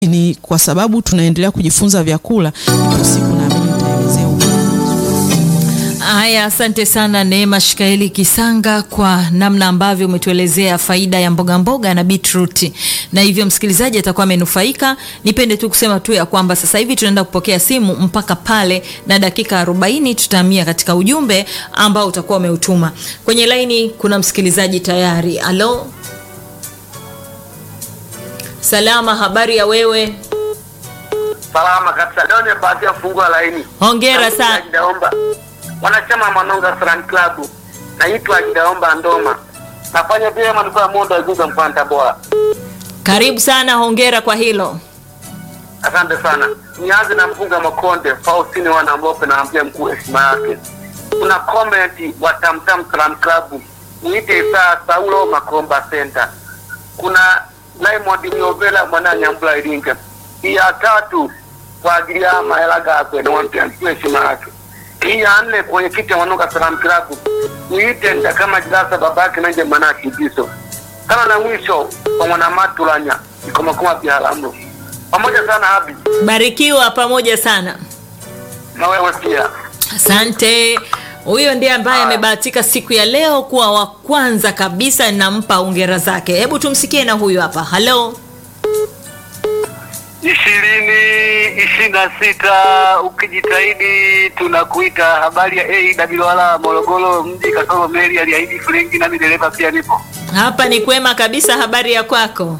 ni kwa sababu tunaendelea kujifunza vyakula, ipo siku naamini nitaelezea Haya, asante sana Neema Shikaeli Kisanga kwa namna ambavyo umetuelezea faida ya mboga mboga na beetroot, na hivyo msikilizaji atakuwa amenufaika. Nipende tu kusema tu ya kwamba sasa hivi tunaenda kupokea simu mpaka pale na dakika 40 tutahamia katika ujumbe ambao utakuwa umeutuma kwenye laini. Kuna msikilizaji tayari. Alo, salama, habari ya wewe? Salama kabisa. Leo nimebahatika kufungua laini. Hongera sana. Ajidaomba. Wanachama Manonga Slam Club. Naitwa Ajidaomba Ndoma. Nafanya vyema nilikuwa mondo ajuza mpanda bora. Karibu sana, hongera kwa hilo. Asante sana. Nianze na mpunga Makonde, Faustini wana Mbope na ambia mkuu heshima yake. Kuna comment wa Tamtam Slam Club. Niite Isaa Saulo Makomba Center. Kuna Raymond Miovela mwana Nyambula Iringa. Hii ya tatu kwa ajili ya mahela gakwe na wampia mkuu heshima yake. Hii ya nne kwenye kiti ya Manonga Slam Club. Niite nda kama jirasa babake nanje manaki biso. Kana na mwisho kwa mwana matulanya. Iko makoma pia halamu. Pamoja sana Habi. Barikiwa pamoja sana. Na wewe pia. Asante. Huyo ndiye ambaye amebahatika siku ya leo kuwa wa kwanza kabisa, nampa hongera zake. Hebu tumsikie na huyu hapa. Halo, ishirini ishirini na sita ukijitahidi tunakuita. Habari ya AWR Morogoro mji kasoro meli aliahidi Frenki, nami dereva pia nipo. hapa ni kwema kabisa. Habari ya kwako?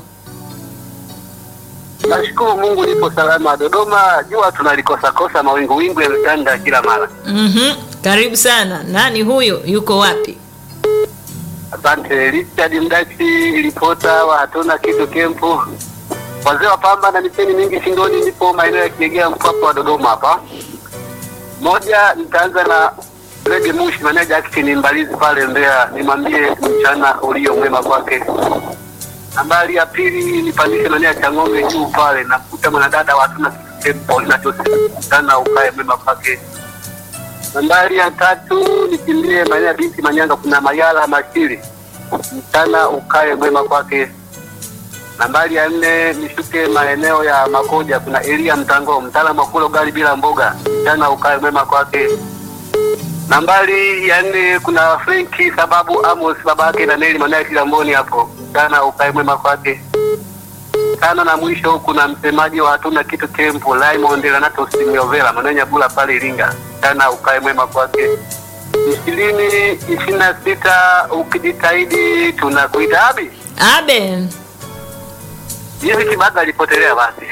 Nashukuru Mungu nipo salama. Dodoma jua tunalikosa kosa, mawingu wingu yametanda kila mara. Mhm. Karibu sana. Nani huyo? Yuko wapi? Asante Richard Mdachi, ripota wa hatuna kitu kempu, wazee wa pamba na miteni mingi shingoni. Nipo maeneo ya Kiegea, mpaka wa Dodoma hapa. Moja, nitaanza na Rege Mushi, maneja Action Mbalizi pale Mbeya, nimwambie mchana ulio mwema kwake. Nambari ya pili, nipandishe maeneo ya Chang'ombe juu pale, nakuta mwanadada wa hatuna kitu kempu, inachosi mchana ukae mwema kwake. Nambari ya tatu nikimbie maeneo ya binti Manyanga, kuna Mayala Mashiri, mchana ukae mwema kwake. Nambari ya nne nishuke maeneo ya Makoja, kuna Elia Mtango, mtaalamu wa kula ugali bila mboga, mchana ukae mwema kwake. Nambari ya nne kuna Frenki sababu Amos babake na Neli maeneo ya Kilamboni hapo, mchana ukae mwema kwake. Tano na mwisho kuna msemaji wa hatuna kitu kempu Raymond Renato Simiovela maeneo ya Nyabula pale Iringa, mchana ukae mwema kwake. ishirini ishirini na sita ukijitahidi tunakuita abi Abe. hizi kibaga alipotelea basi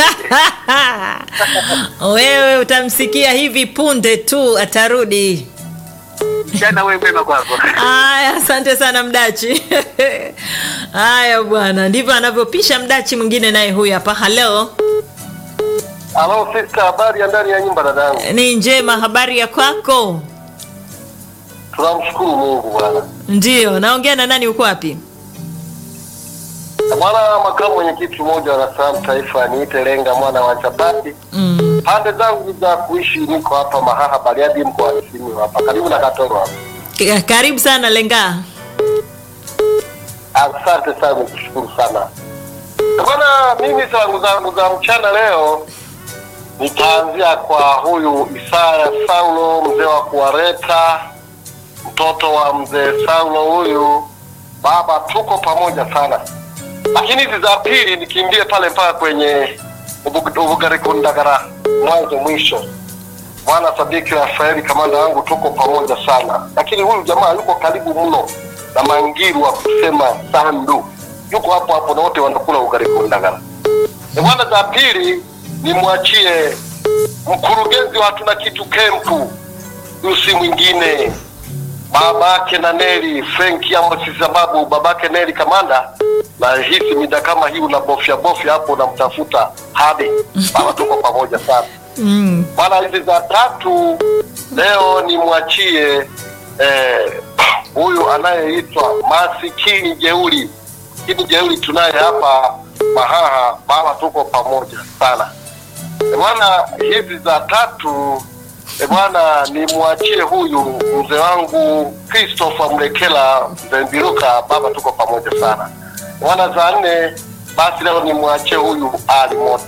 Wewe utamsikia hivi punde tu atarudi. jana wewe mwema kwako Aya, asante sana Mdachi. Haya bwana, ndivyo anavyopisha Mdachi. Mwingine naye huyu hapa. Halo, halo sister habari ya ndani ya nyumba dadangu ni njema. Habari ya kwako? tunamshukuru mungu bwana Ndiyo, naongea na nani? Uko wapi? bwana makamu mwenyekiti mmoja wa salamu taifa niite lenga mwana wa chapati Mm. pande zangu za kuishi niko hapa mahaha bariadi mkoani simiyu hapa karibu na katoro hapa K- Karibu sana Lenga. Asante sana, nikushukuru sana bwana. Mimi zangu zangu za mchana leo nitaanzia kwa huyu Isaya Saulo, mzee wa kuwareta, mtoto wa mzee Saulo huyu. Baba, tuko pamoja sana, lakini hizi za pili nikimbie pale mpaka kwenye Ubu- Ubugarikundagara mwanzo mwisho. Bwana Sadiki Rafaeli, kamanda wangu, tuko pamoja sana, lakini huyu jamaa yuko karibu mno na Mangiru wa kusema Sandu, yuko hapo hapo na wote wanakula ugali kundagara. E bwana, za pili nimwachie mkurugenzi wa hatuna kitu kempu, huyu si mwingine babake na Neli Frank Amosi, sababu babake Neli kamanda na hisi mida kama hii unabofya bofya hapo unamtafuta hadi baba, tuko pamoja sana Mm. bwana. Hizi za tatu leo nimwachie eh, huyu anayeitwa masikini jeuri. Masikini jeuri tunaye hapa Mahaha, baba, tuko pamoja sana Eh, bwana. Hizi za tatu eh, bwana, nimwachie huyu mzee wangu Christopher Mlekela Mzee Mbiruka, baba, tuko pamoja sana bwana. Za nne basi leo nimwachie huyu Ali Mote.